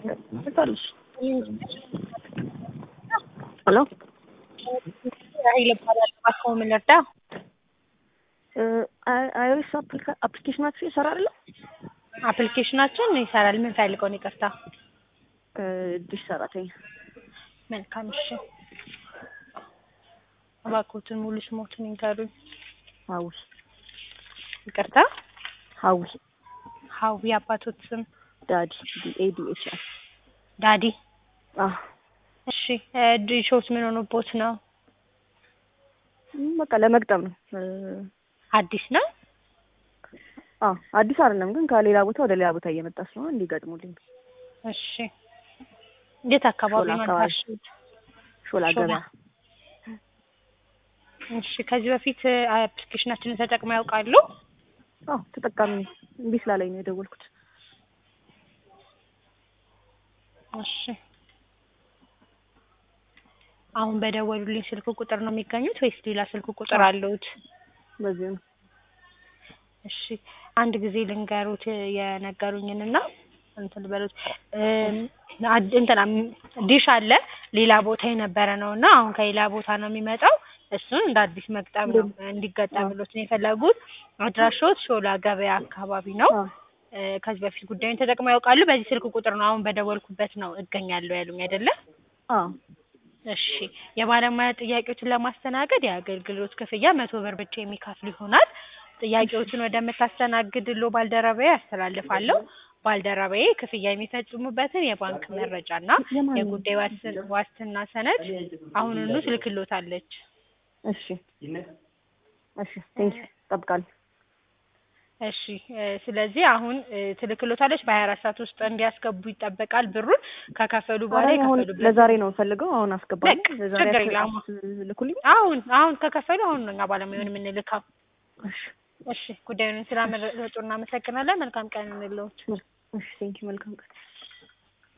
ትመጣለች። ሄሎ ራሂል እባላለሁ። እባክዎ ምን ልርዳው? አይሪስ አፕሊኬሽናችሁ ይሰራ አይደለ? አፕሊኬሽናችን ይሰራል። ምን ፈልገው ነው? ይቅርታ። ዲሽ ሰራተኛ መልካም እሺ። እባክዎትን ሙሉ ስሞትን ይንገሩኝ። ሀዊ ይቅርታ። ሀዊ ሀዊ አባቶት ስም ዳዲ ዲኤዲኤች ዳዲ። አዎ እሺ ዲሾት ምን ሆኖቦት ነው? በቃ ለመግጠም ነው። አዲስ ነው? አዎ አዲስ አይደለም ግን ከሌላ ቦታ ወደ ሌላ ቦታ እየመጣ ስለሆነ እንዲገጥሙልኝ። እሺ የት አካባቢ ሾላ ነው አካባቢ። ያላችሁት? ሾላ ሾላ። ገበያ እሺ ከዚህ በፊት አፕሊኬሽናችንን ተጠቅመው ያውቃሉ? አዎ ተጠቃሚ ነኝ። እምቢ ስላለኝ ነው የደወልኩት። እሺ አሁን በደወሉልኝ ስልክ ቁጥር ነው የሚገኙት ወይስ ሌላ ስልክ ቁጥር አለውት? በዚህ ነው እሺ አንድ ጊዜ ልንገሩት የነገሩኝንና እንትን በሉት እም፣ አድ- እንትና ም- ዲሽ አለ ሌላ ቦታ የነበረ ነው እና አሁን ከሌላ ቦታ ነው የሚመጣው። እሱን እንደ አዲስ መግጠም ነው እንዲገጠምሎት ነው የፈለጉት። አድራሻዎት ሾላ ገበያ አካባቢ ነው። አዎ እ፣ ከዚህ በፊት ጉዳዩን ተጠቅመው ያውቃሉ? በዚህ ስልክ ቁጥር ነው አሁን በደወልኩበት ነው እገኛለሁ ያሉኝ አይደለ? አዎ እሺ የባለሙያ ጥያቄዎችን ለማስተናገድ የአገልግሎት ክፍያ መቶ ብር ብቻ የሚከፍል ይሆናል። ጥያቄዎችን ወደምታስተናግድሎ ባልደረባዬ ያስተላልፋለሁ። ባልደረባዬ ክፍያ የሚፈጽሙበትን የባንክ መረጃና የማን ነው? የጉዳይ ዋስን- ዋስትና ሰነድ አሁኑኑ ትልክሎታለች። እሺ እሺ ቴንክ እጠብቃለሁ። እሺ እ፣ ስለዚህ አሁን እ፣ ትልክሎታለች። በሀያ አራት ሰዓት ውስጥ እንዲያስገቡ ይጠበቃል። ብሩን ከከፈሉ በኋላ ኧረ አሁን የከፈሉበት ለዛሬ ነው የምፈልገው። አሁን አስገባለሁ። በቃ ለዛሬ ችግር የለም። ልኩልኝ። አሁን አሁን ከከፈሉ አሁን ነው እኛ ባለሙያውን የምንልከው። እሺ እሺ ጉዳዩን ስላመረጡ እናመሰግናለን። መልካም ቀን እንለዎት። እሺ ቴንክ መልካም ቀን